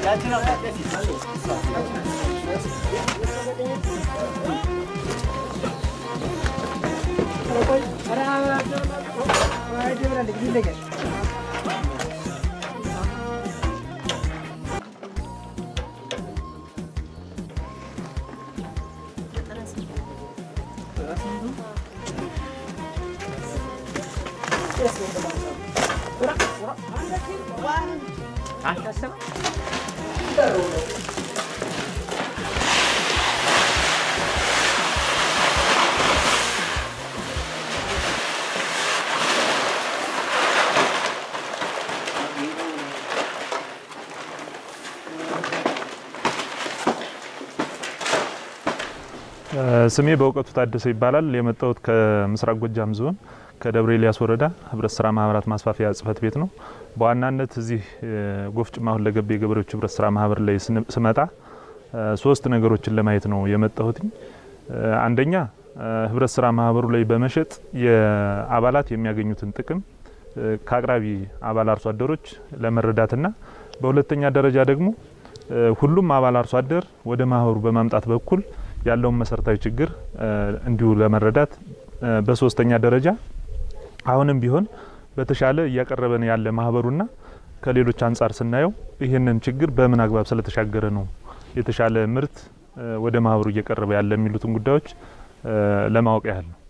ስሜ በእውቀቱ ታደሰ ይባላል። የመጣሁት ከምስራቅ ጎጃም ዞን ከደብረ ኤልያስ ወረዳ ህብረት ስራ ማህበራት ማስፋፊያ ጽህፈት ቤት ነው። በዋናነት እዚህ ጎፍጭማ ሁለገብ የገበሬዎች ህብረት ስራ ማህበር ላይ ስመጣ ሶስት ነገሮችን ለማየት ነው የመጣሁትኝ። አንደኛ ህብረት ስራ ማህበሩ ላይ በመሸጥ የአባላት የሚያገኙትን ጥቅም ከአቅራቢ አባል አርሶ አደሮች ለመረዳትና በሁለተኛ ደረጃ ደግሞ ሁሉም አባል አርሶ አደር ወደ ማህበሩ በማምጣት በኩል ያለውን መሰረታዊ ችግር እንዲሁ ለመረዳት በሶስተኛ ደረጃ አሁንም ቢሆን በተሻለ እያቀረበን ያለ ማህበሩና ከሌሎች አንጻር ስናየው ይህንን ችግር በምን አግባብ ስለተሻገረ ነው የተሻለ ምርት ወደ ማህበሩ እየቀረበ ያለ የሚሉትን ጉዳዮች ለማወቅ ያህል ነው።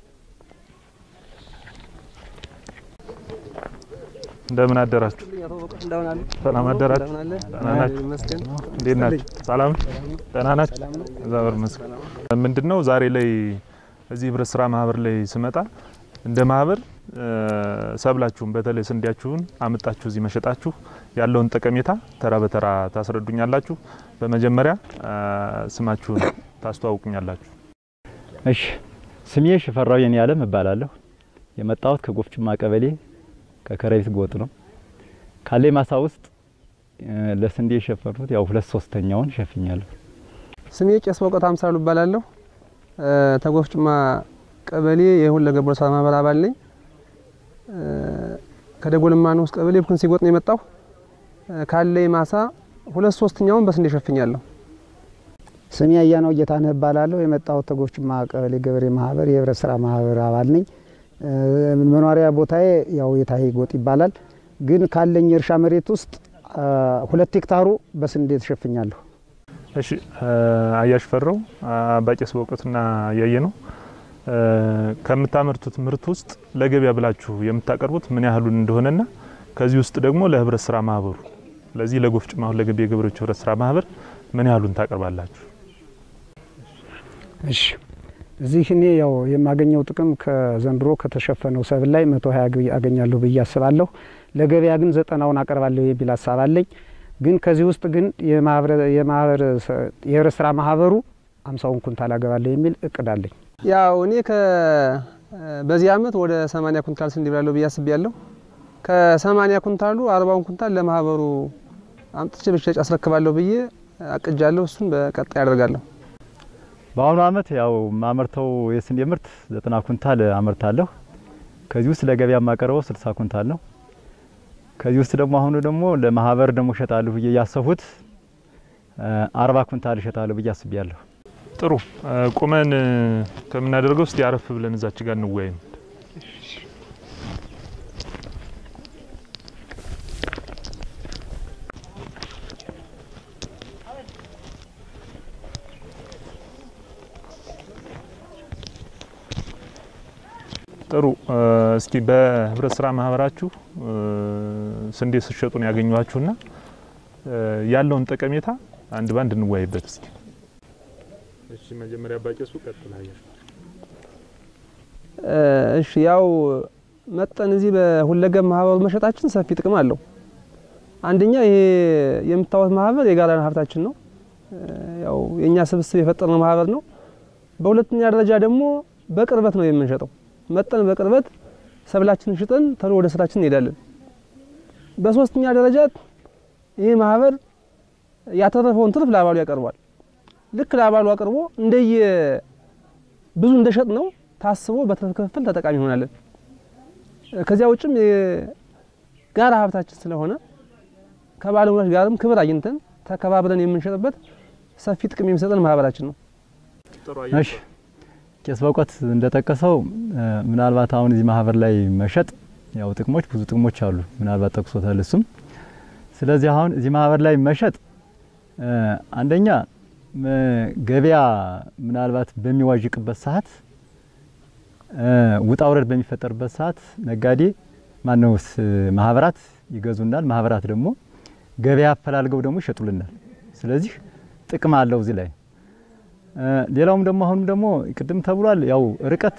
እንደምን አደራችሁ? ሰላም አደራችሁ? ደህና ናችሁ? እንዴት ናችሁ? ሰላም ደህና ናችሁ? እግዚአብሔር ይመስገን። ምንድነው ዛሬ ላይ እዚህ ህብረት ስራ ማህበር ላይ ስመጣ እንደ ማህበር ሰብላችሁን በተለይ ስንዴያችሁን አምጣችሁ እዚህ መሸጣችሁ ያለውን ጠቀሜታ ተራ በተራ ታስረዱኛላችሁ። በመጀመሪያ ስማችሁን ታስተዋውቁኛላችሁ። እሺ፣ ስሜ ሽፈራው የኔ አለም እባላለሁ። የመጣሁት ከጎፍጭማ ቀበሌ ከከረቢት ጎጥ ነው። ካሌ ማሳ ውስጥ ለስንዴ የሸፈኑት ያው ሁለት ሶስተኛውን ሸፍኛለሁ። ስሜ ቄስ በእውቀት አምሳሉ እባላለሁ። ተጎፍጭማ ቀበሌ የሁለገብ ህብረት ስራ ማህበር አባል ነኝ። ከደጎልማ ንዑስ ቀበሌ ብኩን ሲጎጥ ነው የመጣሁ። ካለኝ ማሳ ሁለት ሶስተኛውን በስንዴ ሸፍኛለሁ። ስሜ አያናው ጌታነህ እባላለሁ። የመጣሁት ተጎፍጭማ ቀበሌ ገበሬ ማህበር የህብረት ስራ ማህበር አባል ነኝ። መኖሪያ ቦታዬ ያው የታሄ ጎጥ ይባላል። ግን ካለኝ የእርሻ መሬት ውስጥ ሁለት ሄክታሩ በስንዴ ተሸፍኛለሁ። እሺ አያሽ ፈረው አባቄስ በእውቀትና ያየ ነው ከምታመርቱት ምርት ውስጥ ለገበያ ብላችሁ የምታቀርቡት ምን ያህሉን እንደሆነና ከዚህ ውስጥ ደግሞ ለህብረት ስራ ማህበሩ ለዚህ ለጎፍጭማ ሁለገብ የገበሬዎች ህብረት ስራ ማህበር ምን ያህሉን ታቀርባላችሁ? እሺ እዚህ እኔ ያው የማገኘው ጥቅም ከዘንድሮ ከተሸፈነው ሰብል ላይ መቶ ሀያ አገኛለሁ ብዬ አስባለሁ። ለገበያ ግን ዘጠናውን አቀርባለሁ የሚል ሀሳብ አለኝ። ግን ከዚህ ውስጥ ግን የህብረት ስራ ማህበሩ አምሳውን ኩንታል አገባለሁ የሚል እቅድ አለኝ። ያው እኔ በዚህ አመት ወደ 80 ኩንታል ስንዴ ብላለሁ ብዬ አስቤያለሁ። ከ80 ኩንታሉ 40 ኩንታል ለማህበሩ አምጥቼ በሽያጭ አስረክባለሁ ብዬ አቅጃለሁ። እሱን በቀጣይ ያደርጋለሁ። በአሁኑ አመት ያው ማመርተው የስንዴ ምርት ዘጠና ኩንታል አመርታለሁ። ከዚህ ውስጥ ለገበያ የማቀርበው ስልሳ ኩንታል ነው። ከዚህ ውስጥ ደግሞ አሁኑ ደግሞ ለማህበር ደግሞ እሸጣለሁ ብዬ ያሰብሁት አርባ ኩንታል እሸጣለሁ ብዬ አስቤያለሁ። ጥሩ ቁመን ከምናደርገው እስቲ አረፍ ብለን እዛች ጋር እንወያይ። ጥሩ እስኪ በህብረት ስራ ማህበራችሁ ስንዴ ስትሸጡን ያገኘኋችሁና ያለውን ጠቀሜታ አንድ ባንድ እንወያይበት እስኪ። እሺ መጀመሪያ ባቄሱ ቀጥል አየር። እሺ ያው መጠን እዚህ በሁለገብ ማህበሩ መሸጣችን ሰፊ ጥቅም አለው። አንደኛ ይሄ የምታዩት ማህበር የጋራ ሀብታችን ነው። ያው የኛ ስብስብ የፈጠርነው ማህበር ነው። በሁለተኛ ደረጃ ደግሞ በቅርበት ነው የምንሸጠው። መጠን በቅርበት ሰብላችንን ሽጠን ተሎ ወደ ስራችን እንሄዳለን። በሶስተኛ ደረጃ ይህ ማህበር ያተረፈውን ትርፍ ለአባሉ ያቀርባል። ልክ ለአባሉ አቅርቦ እንደየ ብዙ እንደሸጥ ነው ታስቦ በትርፍ ክፍል ተጠቃሚ እንሆናለን። ከዚያ ውጭም የጋራ ሀብታችን ስለሆነ ከባለሙያዎች ጋርም ክብር አግኝተን ተከባብረን የምንሸጥበት ሰፊ ጥቅም የሚሰጠን ማህበራችን ነው። እሺ ቄስ በእውቀት እንደጠቀሰው ምናልባት አሁን እዚህ ማህበር ላይ መሸጥ ያው ጥቅሞች ብዙ ጥቅሞች አሉ። ምናልባት ጠቅሶታል እሱም። ስለዚህ አሁን እዚህ ማህበር ላይ መሸጥ አንደኛ ገበያ ምናልባት በሚዋዥቅበት ሰዓት ውጣ ውረድ በሚፈጠርበት ሰዓት ነጋዴ ማነውስ ማህበራት ይገዙናል። ማህበራት ደግሞ ገበያ አፈላልገው ደግሞ ይሸጡልናል። ስለዚህ ጥቅም አለው እዚህ ላይ። ሌላውም ደግሞ አሁንም ደግሞ ቅድም ተብሏል ያው ርቀት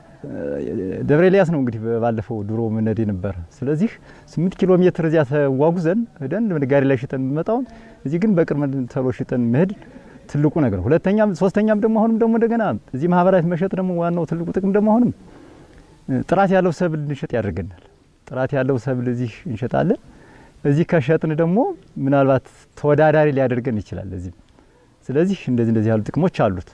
ደብረ ኤልያስ ነው እንግዲህ ባለፈው ድሮ ምነድ ነበር። ስለዚህ ስምንት ኪሎ ሜትር እዚያ ተጓጉዘን ሄደን ነጋዴ ላይ ሽጠን የምንመጣውን እዚህ ግን በቅርብ ተሎ ሽጠን መሄድ ትልቁ ነገር። ሁለተኛም ሶስተኛም ደግሞ አሁንም ደግሞ እንደገና እዚህ ማህበራት መሸጥ ደግሞ ዋናው ትልቁ ጥቅም ደግሞ አሁንም ጥራት ያለው ሰብል እንሸጥ ያደርገናል። ጥራት ያለው ሰብል እዚህ እንሸጣለን። እዚህ ከሸጥን ደግሞ ምናልባት ተወዳዳሪ ሊያደርገን ይችላል እዚህ። ስለዚህ እንደዚህ እንደዚህ ያሉ ጥቅሞች አሉት።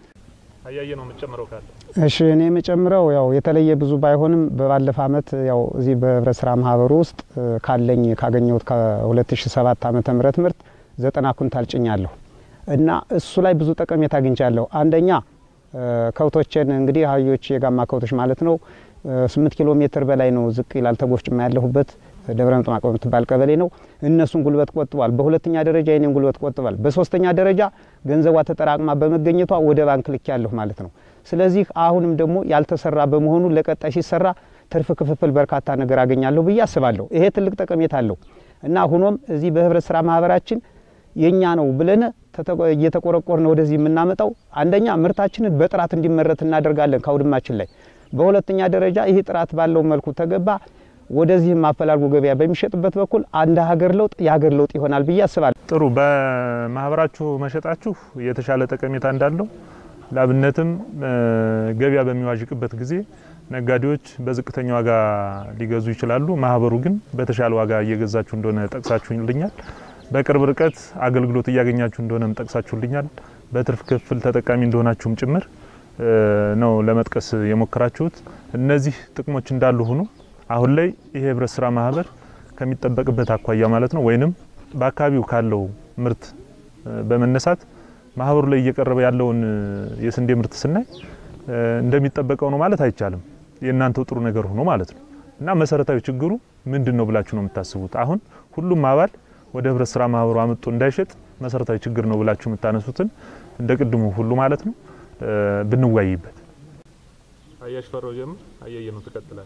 አያየ ነው የምጨምረው ካለ እሺ እኔ የምጨምረው ያው የተለየ ብዙ ባይሆንም በባለፈ አመት ያው እዚህ በህብረት ስራ ማህበሩ ውስጥ ካለኝ ካገኘሁት ከ2007 ዓመተ ምህረት ምርት ዘጠና ኩንታል ጭኛለሁ እና እሱ ላይ ብዙ ጠቀሜታ አግኝቻለሁ። አንደኛ ከብቶችን እንግዲህ አህዮች የጋማ ከብቶች ማለት ነው ስምንት ኪሎ ሜትር በላይ ነው ዝቅ ይላል። ተጎፍጭማ ያለሁበት ደብረ ምጥማቅ በምትባል ቀበሌ ነው። እነሱን ጉልበት ቆጥቧል። በሁለተኛ ደረጃ የኔን ጉልበት ቆጥቧል። በሶስተኛ ደረጃ ገንዘቧ ተጠራቅማ በመገኘቷ ወደ ባንክ ልክ ያለሁ ማለት ነው። ስለዚህ አሁንም ደግሞ ያልተሰራ በመሆኑ ለቀጣይ ሲሰራ ትርፍ ክፍፍል በርካታ ነገር አገኛለሁ ብዬ አስባለሁ። ይሄ ትልቅ ጠቀሜታ አለው እና ሆኖም እዚህ በህብረት ስራ ማህበራችን የኛ ነው ብለን እየተቆረቆርን ወደዚህ የምናመጣው አንደኛ ምርታችንን በጥራት እንዲመረት እናደርጋለን ከአውድማችን ላይ። በሁለተኛ ደረጃ ይህ ጥራት ባለው መልኩ ተገባ ወደዚህም አፈላልጎ ገበያ በሚሸጥበት በኩል አንድ ሀገር ለውጥ የሀገር ለውጥ ይሆናል ብዬ አስባለሁ። ጥሩ። በማህበራችሁ መሸጣችሁ የተሻለ ጠቀሜታ እንዳለው ላብነትም ገበያ በሚዋዥቅበት ጊዜ ነጋዴዎች በዝቅተኛ ዋጋ ሊገዙ ይችላሉ። ማህበሩ ግን በተሻለ ዋጋ እየገዛችሁ እንደሆነ ጠቅሳችሁልኛል። በቅርብ ርቀት አገልግሎት እያገኛችሁ እንደሆነም ጠቅሳችሁልኛል። በትርፍ ክፍል ተጠቃሚ እንደሆናችሁም ጭምር ነው ለመጥቀስ የሞከራችሁት። እነዚህ ጥቅሞች እንዳሉ ሆኖ አሁን ላይ ይሄ ህብረት ስራ ማህበር ከሚጠበቅበት አኳያ ማለት ነው ወይንም በአካባቢው ካለው ምርት በመነሳት ማህበሩ ላይ እየቀረበ ያለውን የስንዴ ምርት ስናይ እንደሚጠበቀው ነው ማለት አይቻልም። የእናንተው ጥሩ ነገር ሆኖ ማለት ነው እና መሰረታዊ ችግሩ ምንድን ነው ብላችሁ ነው የምታስቡት? አሁን ሁሉም አባል ወደ ህብረት ስራ ማህበሩ አመጡ እንዳይሸጥ መሰረታዊ ችግር ነው ብላችሁ የምታነሱትን እንደ ቅድሙ ሁሉ ማለት ነው ብንወያይበት። አያሽ ፈራው ጀምር። አያየ ነው ትቀጥላል።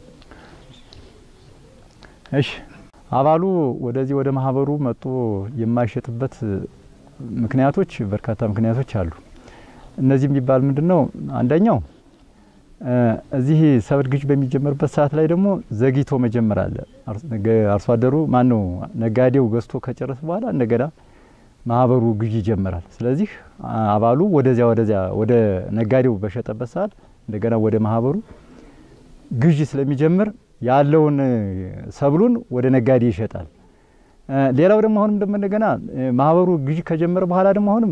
እሺ አባሉ ወደዚህ ወደ ማህበሩ መጥቶ የማይሸጥበት ምክንያቶች በርካታ ምክንያቶች አሉ። እነዚህ የሚባል ምንድን ነው? አንደኛው እዚህ ሰብል ግዥ በሚጀመርበት ሰዓት ላይ ደግሞ ዘግይቶ መጀመር አለ። አርሶ አደሩ ማን ነው ነጋዴው ገዝቶ ከጨረሰ በኋላ እንደገና ማህበሩ ግዥ ይጀምራል። ስለዚህ አባሉ ወደዚያ ወደዚያ ወደ ነጋዴው በሸጠበት ሰዓት እንደገና ወደ ማህበሩ ግዥ ስለሚጀምር ያለውን ሰብሉን ወደ ነጋዴ ይሸጣል። ሌላው ደግሞ አሁንም ደግሞ እንደገና ማህበሩ ግዥ ከጀመረ በኋላ ደግሞ አሁንም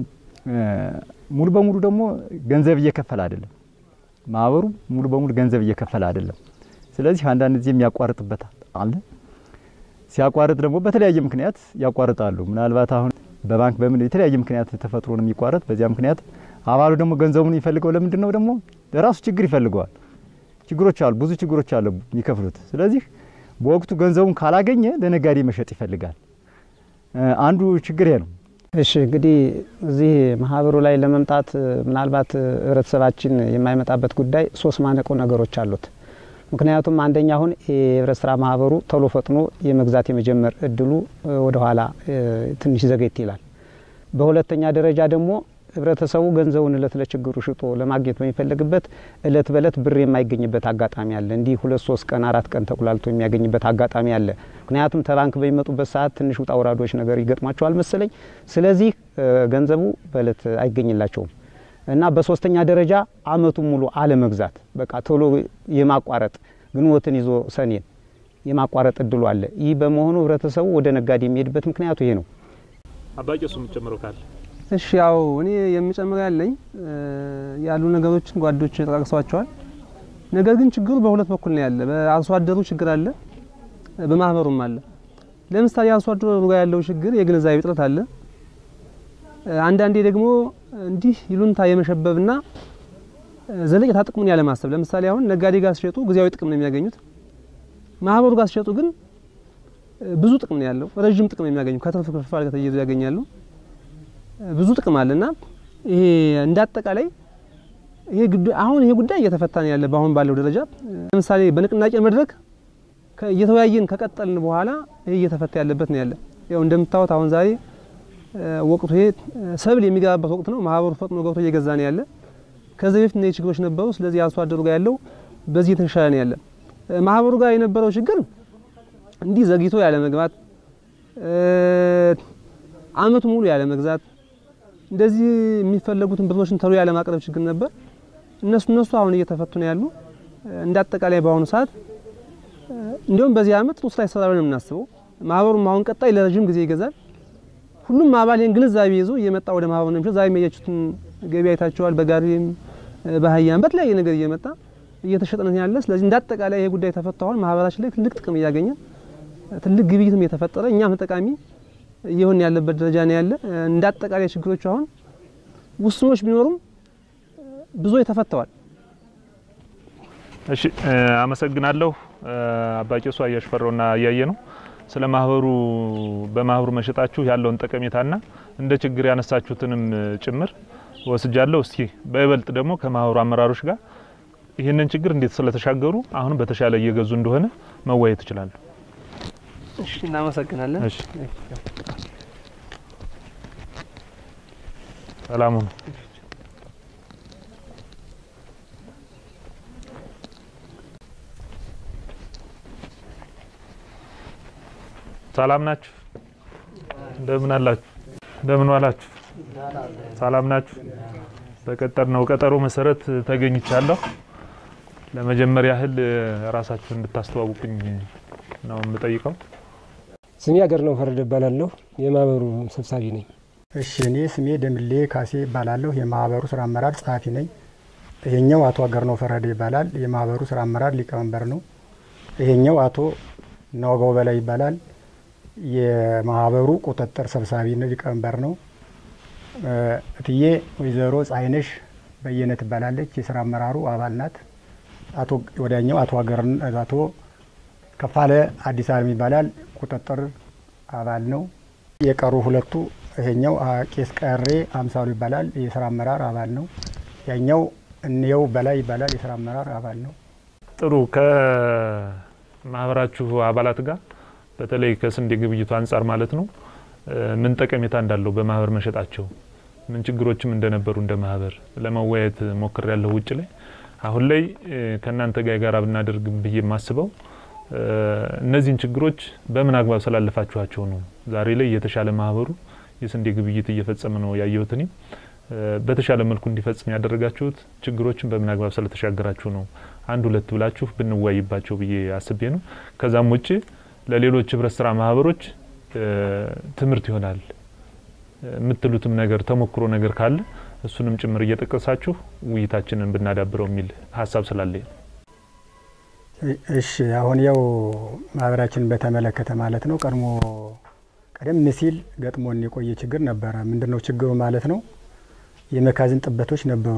ሙሉ በሙሉ ደግሞ ገንዘብ እየከፈለ አይደለም። ማህበሩ ሙሉ በሙሉ ገንዘብ እየከፈለ አይደለም። ስለዚህ አንዳንድ ጊዜ የሚያቋርጥበት አለ። ሲያቋርጥ ደግሞ በተለያየ ምክንያት ያቋርጣሉ። ምናልባት አሁን በባንክ በምን የተለያየ ምክንያት ተፈጥሮ ነው የሚቋረጥ። በዚያ ምክንያት አባሉ ደግሞ ገንዘቡን የሚፈልገው ለምንድን ነው? ደግሞ ለራሱ ችግር ይፈልገዋል። ችግሮች አሉ፣ ብዙ ችግሮች አሉ የሚከፍሉት። ስለዚህ በወቅቱ ገንዘቡን ካላገኘ ለነጋዴ መሸጥ ይፈልጋል። አንዱ ችግር ይሄ ነው። እሺ እንግዲህ እዚህ ማህበሩ ላይ ለመምጣት ምናልባት ህብረተሰባችን የማይመጣበት ጉዳይ ሶስት ማነቆ ነገሮች አሉት። ምክንያቱም አንደኛ አሁን የህብረት ስራ ማህበሩ ቶሎ ፈጥኖ የመግዛት የመጀመር እድሉ ወደኋላ ትንሽ ዘገይት ይላል። በሁለተኛ ደረጃ ደግሞ ህብረተሰቡ ገንዘቡን እለት ለችግሩ ሽጦ ለማግኘት በሚፈልግበት እለት በእለት ብር የማይገኝበት አጋጣሚ አለ። እንዲህ ሁለት ሶስት ቀን አራት ቀን ተቁላልቶ የሚያገኝበት አጋጣሚ አለ። ምክንያቱም ተባንክ በሚመጡበት ሰዓት ትንሽ ውጣ ውራዶች ነገር ይገጥሟቸዋል መሰለኝ። ስለዚህ ገንዘቡ በእለት አይገኝላቸውም እና በሶስተኛ ደረጃ አመቱን ሙሉ አለመግዛት፣ በቃ ቶሎ የማቋረጥ ግንቦትን ይዞ ሰኔን የማቋረጥ እድሉ አለ። ይህ በመሆኑ ህብረተሰቡ ወደ ነጋዴ የሚሄድበት ምክንያቱ ይሄ ነው። አባቄሱ የምትጨምረው ካለ እሺ ያው እኔ የሚጨምር ያለኝ ያሉ ነገሮችን ጓዶች ጠቅሰዋቸዋል። ነገር ግን ችግሩ በሁለት በኩል ነው ያለ። በአርሶ አደሩ ችግር አለ፣ በማህበሩም አለ። ለምሳሌ አርሶ አደሩ ጋር ያለው ችግር የግንዛቤ እጥረት አለ። አንዳንዴ ደግሞ እንዲህ ይሉንታ የመሸበብና ዘለቄታ ጥቅሙን ያለማሰብ ለምሳሌ አሁን ነጋዴ ጋር ሲሸጡ ጊዜያዊ ጥቅም ነው የሚያገኙት። ማህበሩ ጋር ሲሸጡ ግን ብዙ ጥቅም ነው ያለው። ረዥም ጥቅም ነው የሚያገኙ ከትርፍ ክፍል ጋር ተያይዞ ያገኛሉ። ብዙ ጥቅም አለና ይሄ እንዳጠቃላይ ይሄ አሁን ይሄ ጉዳይ እየተፈታ ነው ያለ በአሁን ባለው ደረጃ ለምሳሌ በንቅናቄ መድረክ እየተወያየን ከቀጠልን በኋላ ይሄ እየተፈታ ያለበት ነው ያለ። ያው እንደምታዩት አሁን ዛሬ ወቅቱ ይሄ ሰብል የሚገባበት ወቅት ነው። ማህበሩ ፈጥኖ ገብቶ እየገዛ ነው ያለ። ከዚህ በፊት እነዚህ ችግሮች ነበሩ። ስለዚህ አርሶ አደሩ ጋር ያለው በዚህ የተሻለ ነው ያለ። ማህበሩ ጋር የነበረው ችግር እንዲህ ዘግይቶ ያለ መግባት፣ አመቱ ሙሉ ያለ መግዛት፣ እንደዚህ የሚፈለጉትን ብሮችን ተሎ ያለ ማቅረብ ችግር ነበር። እነሱ እነሱ አሁን እየተፈቱ ነው ያሉ። እንደ አጠቃላይ በአሁኑ ሰዓት እንዲሁም በዚህ አመት ጥሩ ስራ ይሰራል ብለን የምናስበው ማህበሩም አሁን ቀጣይ ለረጅም ጊዜ ይገዛል። ሁሉም አባል ይህን ግንዛቤ ይዞ እየመጣ ወደ ማህበሩ ነው የሚሸጥ። ዛሬ የሚያያችሁትን ገበያ አይታችኋል። በጋሪም በአህያም በተለያየ ነገር እየመጣ እየተሸጠ ነው ያለ። ስለዚህ እንደ አጠቃላይ ይሄ ጉዳይ ተፈቷል። ማህበራችን ላይ ትልቅ ጥቅም እያገኘ ትልቅ ግብይትም እየተፈጠረ እኛም ተጠቃሚ እየሆን ያለበት ደረጃ ነው ያለ። እንደ አጠቃላይ ችግሮች አሁን ውስኖች ቢኖሩም ብዙዎች ተፈተዋል። እሺ አመሰግናለሁ። አባቄሱ አያሽፈራውና እያየ ነው ስለ ማህበሩ በማህበሩ መሸጣችሁ ያለውን ጠቀሜታና እንደ ችግር ያነሳችሁትንም ጭምር ወስጃለሁ። እስኪ በይበልጥ ደግሞ ከማህበሩ አመራሮች ጋር ይህንን ችግር እንዴት ስለተሻገሩ አሁንም በተሻለ እየገዙ እንደሆነ መወያየት ይችላሉ። እሺ እናመሰግናለን። እሺ ሰላሙ ነው። ሰላም ናችሁ? እንደምን አላችሁ? እንደምን ዋላችሁ? ሰላም ናችሁ? በቀጠርነው ቀጠሮ መሰረት ተገኝቻለሁ። ለመጀመሪያ ያህል ራሳችሁን እንድታስተዋውቁኝ ነው የምጠይቀው። ስሜ አገር ነው ፈረደ እባላለሁ። የማህበሩ ሰብሳቢ ነኝ። እሺ እኔ ስሜ ደምሌ ካሴ ይባላለሁ። የማህበሩ ስራ አመራር ጸሐፊ ነኝ። ይሄኛው አቶ አገር ነው ፈረደ ይባላል። የማህበሩ ስራ አመራር ሊቀመንበር ነው። ይሄኛው አቶ ናወጋው በላይ ይባላል። የማህበሩ ቁጥጥር ሰብሳቢ ነው፣ ሊቀመንበር ነው። እትዬ ወይዘሮ ፀሐይነሽ በየነ ትባላለች። የስራ አመራሩ አባል ናት። አቶ ወዲያኛው አቶ አገር አቶ ከፋለ አዲስ አለም ይባላል። ቁጥጥር አባል ነው። የቀሩ ሁለቱ ይሄኛው ቄስ ቀሬ አምሳሉ ይባላል። የስራ አመራር አባል ነው። ያኛው እንየው በላይ ይባላል። የስራ አመራር አባል ነው። ጥሩ ከማህበራችሁ አባላት ጋር በተለይ ከስንዴ ግብይቱ አንጻር ማለት ነው ምን ጠቀሜታ እንዳለው በማህበር መሸጣቸው ምን ችግሮችም እንደነበሩ እንደ ማህበር ለመወያየት ሞክር ያለው ውጭ ላይ አሁን ላይ ከእናንተ ጋር የጋራ ብናደርግ ብዬ የማስበው እነዚህን ችግሮች በምን አግባብ ስላለፋችኋቸው ነው። ዛሬ ላይ የተሻለ ማህበሩ የስንዴ ግብይት እየፈጸመ ነው ያየሁት። እኔም በተሻለ መልኩ እንዲፈጽም ያደረጋችሁት ችግሮችን በምን አግባብ ስለተሻገራችሁ ነው። አንድ ሁለት ብላችሁ ብንወያይባቸው ብዬ አስቤ ነው። ከዛም ውጭ ለሌሎች ህብረት ስራ ማህበሮች ትምህርት ይሆናል የምትሉትም ነገር ተሞክሮ ነገር ካለ እሱንም ጭምር እየጠቀሳችሁ ውይይታችንን ብናዳብረው የሚል ሀሳብ ስላለኝ ነው። እሺ አሁን ያው ማህበራችንን በተመለከተ ማለት ነው ቀድሞ ቀደም ሲል ገጥሞን የቆየ ችግር ነበረ። ምንድን ነው ችግሩ ማለት ነው? የመጋዘን ጥበቶች ነበሩ።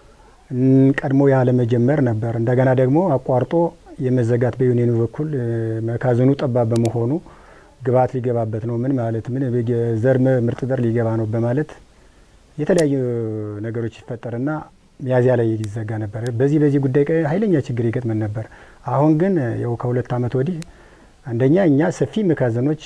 ቀድሞ ያለመጀመር ነበር። እንደገና ደግሞ አቋርጦ የመዘጋት በዩኒየኑ በኩል መጋዘኑ ጠባብ በመሆኑ ግብዓት ሊገባበት ነው ምን ማለት ምን ዘር ምርጥ ዘር ሊገባ ነው በማለት የተለያዩ ነገሮች ይፈጠርና ሚያዝያ ላይ ይዘጋ ነበር። በዚህ በዚህ ጉዳይ ኃይለኛ ችግር ይገጥመን ነበር። አሁን ግን ያው ከሁለት ዓመት ወዲህ አንደኛ እኛ ሰፊ መጋዘኖች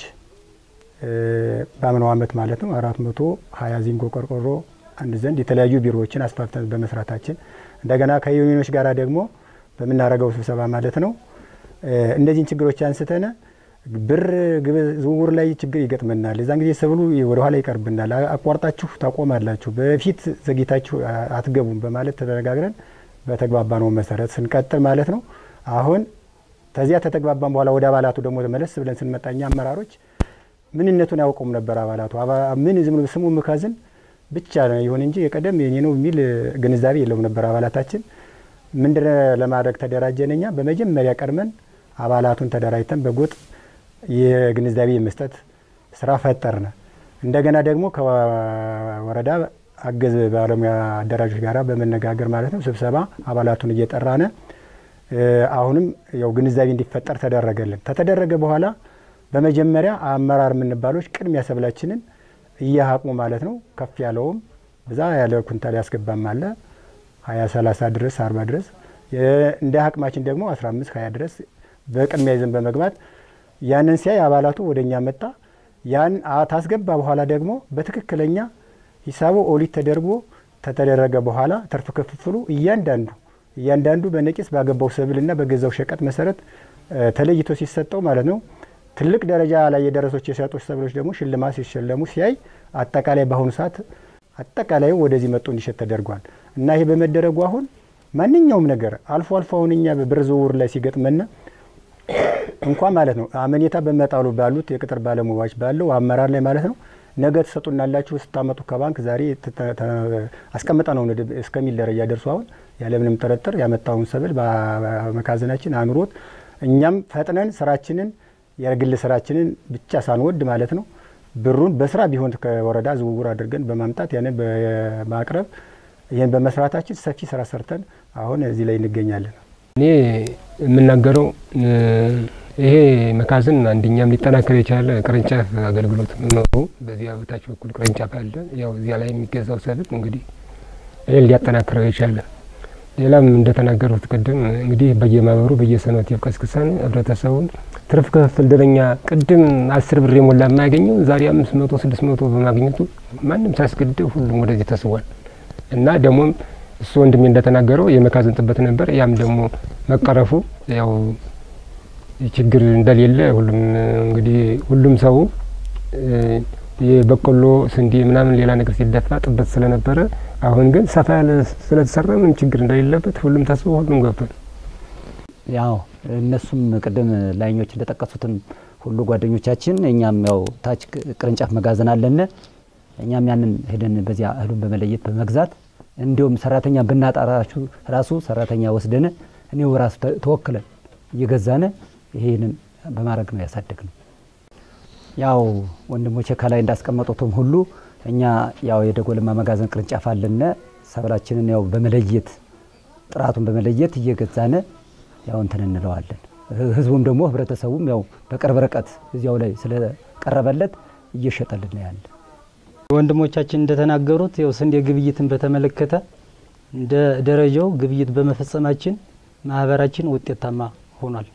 በአምናው ዓመት ማለት ነው አራት መቶ ሀያ ዚንጎ ቆርቆሮ አንድ ዘንድ የተለያዩ ቢሮዎችን አስፋፍተን በመስራታችን እንደገና ከዩኒዮኖች ጋር ደግሞ በምናደርገው ስብሰባ ማለት ነው እነዚህን ችግሮች አንስተን ብር ዝውውር ላይ ችግር ይገጥመናል። የዛን ጊዜ ሰብሉ ወደ ኋላ ይቀርብናል። አቋርጣችሁ ታቆማላችሁ፣ በፊት ዘግይታችሁ አትገቡም በማለት ተነጋግረን በተግባባ ነው መሰረት ስንቀጥል ማለት ነው። አሁን ከዚያ ተተግባባን በኋላ ወደ አባላቱ ደግሞ መለስ ብለን ስንመጣ እኛ አመራሮች ምንነቱን ያውቁም ነበር። አባላቱ ምን ዝም ብሎ ስሙ መጋዘን ብቻ ነው ይሁን እንጂ የቀደም የኔ ነው የሚል ግንዛቤ የለውም ነበር አባላታችን። ምንድን ለማድረግ ተደራጀን እኛ በመጀመሪያ ቀድመን አባላቱን ተደራጅተን በጎጥ የግንዛቤ መስጠት ስራ ፈጠርነ። እንደገና ደግሞ ከወረዳ አገዝ ባለሙያ አደራጆች ጋራ በመነጋገር ማለት ነው ስብሰባ አባላቱን እየጠራነ አሁንም ያው ግንዛቤ እንዲፈጠር ተደረገልን። ከተደረገ በኋላ በመጀመሪያ አመራር የምንባሎች ቅድሚያ ሰብላችንን እያሀቅሙ ማለት ነው ከፍ ያለውም ብዛ ያለ ኩንታል ያስገባም አለ ሀያ ሰላሳ ድረስ አርባ ድረስ እንደ አቅማችን ደግሞ አስራ አምስት ሀያ ድረስ በቅድሚያ ይዘን በመግባት ያንን ሲያይ አባላቱ ወደ እኛ መጣ። ያን ታስገባ በኋላ ደግሞ በትክክለኛ ሂሳቡ ኦዲት ተደርጎ ከተደረገ በኋላ ትርፍ ክፍፍሉ እያንዳንዱ እያንዳንዱ በነቂስ ባገባው ሰብልና በገዛው ሸቀጥ መሰረት ተለይቶ ሲሰጠው ማለት ነው ትልቅ ደረጃ ላይ የደረሶች የሸጦች ሰብሎች ደግሞ ሽልማት ሲሸለሙ ሲያይ አጠቃላይ በአሁኑ ሰዓት አጠቃላዩ ወደዚህ መጥቶ እንዲሸጥ ተደርጓል እና ይሄ በመደረጉ አሁን ማንኛውም ነገር አልፎ አልፎ አሁን እኛ በብር ዝውውር ላይ ሲገጥመን እንኳ ማለት ነው አመኔታ በመጣሉ ባሉት የቅጥር ባለሙያዎች ባለው አመራር ላይ ማለት ነው ነገ ትሰጡናላችሁ ስታመጡ ከባንክ ዛሬ አስቀምጠ ነው እስከሚል ደረጃ ደርሶ አሁን ያለምንም ጥርጥር ያመጣውን ሰብል በመካዘናችን አኑሮት እኛም ፈጥነን ስራችንን የግል ስራችንን ብቻ ሳንወድ ማለት ነው ብሩን በስራ ቢሆን ከወረዳ ዝውውር አድርገን በማምጣት ያንን በማቅረብ ይህን በመስራታችን ሰፊ ስራ ሰርተን አሁን እዚህ ላይ እንገኛለን። እኔ የምናገረው ይሄ መካዝን አንደኛም ሊጠናከር የቻለ ቅርንጫፍ አገልግሎት መኖሩ በዚያ በታች በኩል ቅርንጫፍ አለ። ያው እዚያ ላይ የሚገዛው ሰብል እንግዲህ ይህን ሊያጠናክረው የቻለ ሌላም እንደተናገሩት ቅድም እንግዲህ በየማህበሩ በየሰንበቴው ቀስቅሰን ህብረተሰቡን ትርፍ ክፍፍል ደረኛ ቅድም አስር ብር የሞላ የማያገኘው ዛሬ አምስት መቶ ስድስት መቶ በማግኘቱ ማንም ሳያስገድደው ሁሉም ወደዚህ ተስቧል እና ደግሞም እሱ ወንድሜ እንደተናገረው የመካዝን ጥበት ነበር። ያም ደግሞ መቀረፉ ያው ችግር እንደሌለ ሁሉም እንግዲህ ሁሉም ሰው የበቆሎ ስንዴ ምናምን ሌላ ነገር ሲደፋ ጥበት ስለነበረ አሁን ግን ሰፋ ያለ ስለተሰራ ምንም ችግር እንደሌለበት ሁሉም ተስቦ ሁሉም ገብቷል። ያው እነሱም ቅድም ላይኞች እንደጠቀሱትም ሁሉ ጓደኞቻችን እኛም ያው ታች ቅርንጫፍ መጋዘን አለን። እኛም ያንን ሄደን በዚያ እህሉን በመለየት በመግዛት እንዲሁም ሰራተኛ ብናጣራችሁ ራሱ ሰራተኛ ወስደን እኔው ራሱ ተወክለን እየገዛነ ይሄንን በማድረግ ነው ያሳደግ ነው። ያው ወንድሞቼ ከላይ እንዳስቀመጡትም ሁሉ እኛ ያው የደጎልማ መጋዘን ቅርንጫፍ አለነ ሰብላችንን ያው በመለየት ጥራቱን በመለየት እየገዛነ ያው እንትን እንለዋለን። ህዝቡም ደግሞ ህብረተሰቡም ያው በቅርብ ርቀት እዚያው ላይ ስለቀረበለት እየሸጠልን ያለ ወንድሞቻችን እንደተናገሩት ያው ስንዴ ግብይትን በተመለከተ እንደ ደረጃው ግብይት በመፈጸማችን ማህበራችን ውጤታማ ሆኗል።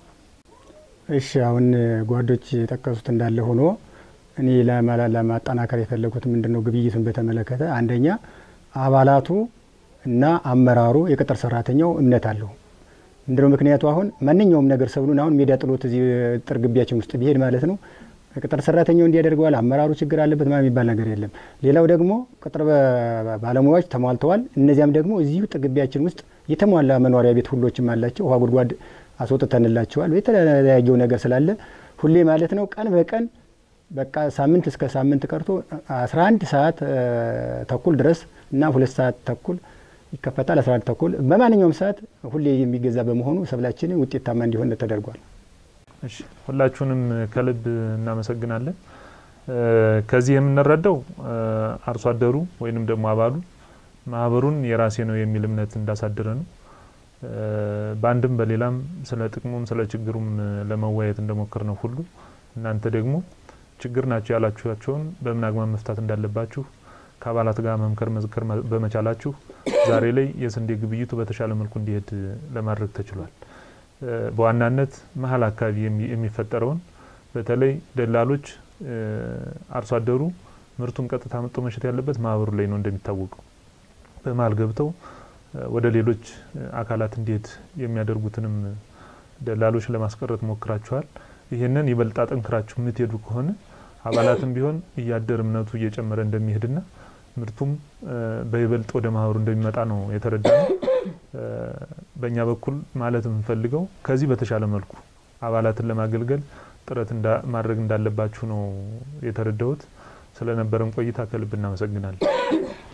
እሺ አሁን ጓዶች የጠቀሱት እንዳለ ሆኖ እኔ ለማጠናከር የፈለጉት ምንድን ነው ግብይቱን በተመለከተ አንደኛ አባላቱ እና አመራሩ የቅጥር ሰራተኛው እምነት አለው። ምንድነው ምክንያቱ? አሁን ማንኛውም ነገር ሰብሉን አሁን ሜዳ ጥሎት እዚህ ጥር ግቢያችን ውስጥ ቢሄድ ማለት ነው ቅጥር ሰራተኛው እንዲያደርገዋል አመራሩ ችግር አለበት ማለት የሚባል ነገር የለም። ሌላው ደግሞ ቅጥር ባለሙያዎች ተሟልተዋል። እነዚያም ደግሞ እዚሁ ጥር ግቢያችን ውስጥ የተሟላ መኖሪያ ቤት ሁሎችም አላቸው። ውሃ ጉድጓድ አስወጥተንላቸዋል። የተለያየው ነገር ስላለ ሁሌ ማለት ነው ቀን በቀን በቃ ሳምንት እስከ ሳምንት ቀርቶ 11 ሰዓት ተኩል ድረስ እና ሁለት ሰዓት ተኩል ይከፈታል። 11 ተኩል በማንኛውም ሰዓት ሁሌ የሚገዛ በመሆኑ ሰብላችንን ውጤታማ እንዲሆን ተደርጓል። እሺ ሁላችሁንም ከልብ እናመሰግናለን። ከዚህ የምንረዳው አርሶ አደሩ ወይንም ደግሞ አባሉ ማህበሩን የራሴ ነው የሚል እምነት እንዳሳደረ ነው። በአንድም በሌላም ስለ ጥቅሙም ስለ ችግሩም ለመወያየት እንደሞከር ነው ሁሉ እናንተ ደግሞ ችግር ናቸው ያላችኋቸውን በምን አግባብ መፍታት እንዳለባችሁ ከአባላት ጋር መምከር መዝከር በመቻላችሁ ዛሬ ላይ የስንዴ ግብይቱ በተሻለ መልኩ እንዲሄድ ለማድረግ ተችሏል። በዋናነት መሀል አካባቢ የሚፈጠረውን በተለይ ደላሎች አርሶ አደሩ ምርቱን ቀጥታ መጥቶ መሸጥ ያለበት ማህበሩ ላይ ነው እንደሚታወቀው በመሀል ገብተው ወደ ሌሎች አካላት እንዲሄድ የሚያደርጉትንም ደላሎች ለማስቀረት ሞክራችኋል። ይህንን ይበልጥ አጠንክራችሁ የምትሄዱ ከሆነ አባላትም ቢሆን እያደር እምነቱ እየጨመረ እንደሚሄድና ምርቱም በይበልጥ ወደ ማህበሩ እንደሚመጣ ነው የተረዳ ነው። በእኛ በኩል ማለት የምንፈልገው ከዚህ በተሻለ መልኩ አባላትን ለማገልገል ጥረት ማድረግ እንዳለባችሁ ነው የተረዳሁት። ስለነበረን ቆይታ ከልብ እናመሰግናለን።